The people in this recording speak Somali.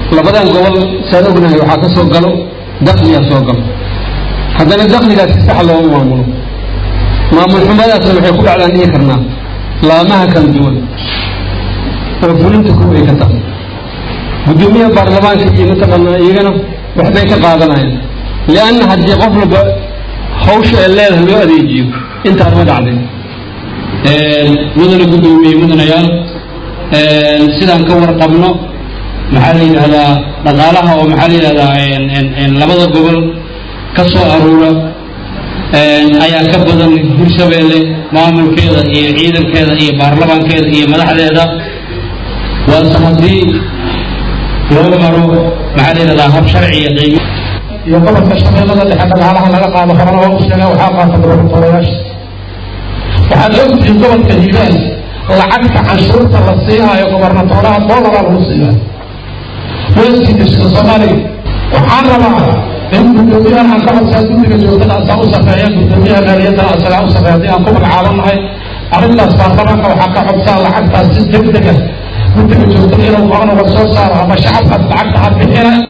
labadan gobol saan ognahay waxaa ka soo galo dakliyaa soo galo haddana dakligaas si sax looma maamulo maamul xumadaasna waxay ku dhacdaan dhihi karnaa laamaha kala duwan oo fulinta kuwa ay ka tahay guddoomiyaha baarlamaanka iyo mataqaanaa iyagana waxbay ka qaadanayaan lianna haddii qof walba hawsha ee leedahay loo adeejiyo intaan ma dhacday mudane guddoomiye mudanayaal sidaan ka warqabno maxaa la yidhahdaa dhaqaalaha oo maxaa la yidhahdaa labada gobol ka soo aruura ayaa ka badan hirshabeelle maamulkeeda iyo ciidankeeda iyo baarlamaankeeda iyo madaxdeeda waase haddii loo maro maxaa la yidhahdaa hab sharciya qiimo iyo gobolka shabeellada dhexe dhaqaalaha laga qaado horena waa u sheega waxaa qaata gobolayaasha waxaad ogtihiin gobolka hiiraan lacagta canshuurta la siinayo gobernatoraha doolaraa lagu siiyaa weeskii degshada soomaaliya waxaan rabaa in guddoomiyahan aan ka codsaa guddiga joogtada asaa u safeeya guddoomiyaha maaliyadana asagaa u safeeya haddii aan ku magacaabanahay arrintaas baarlamaanka waxaa ka codsaa lacagtaas si deg dega guddiga joogtada inuu qorana war soo saaro ama shacabkaas lacagta ha bixina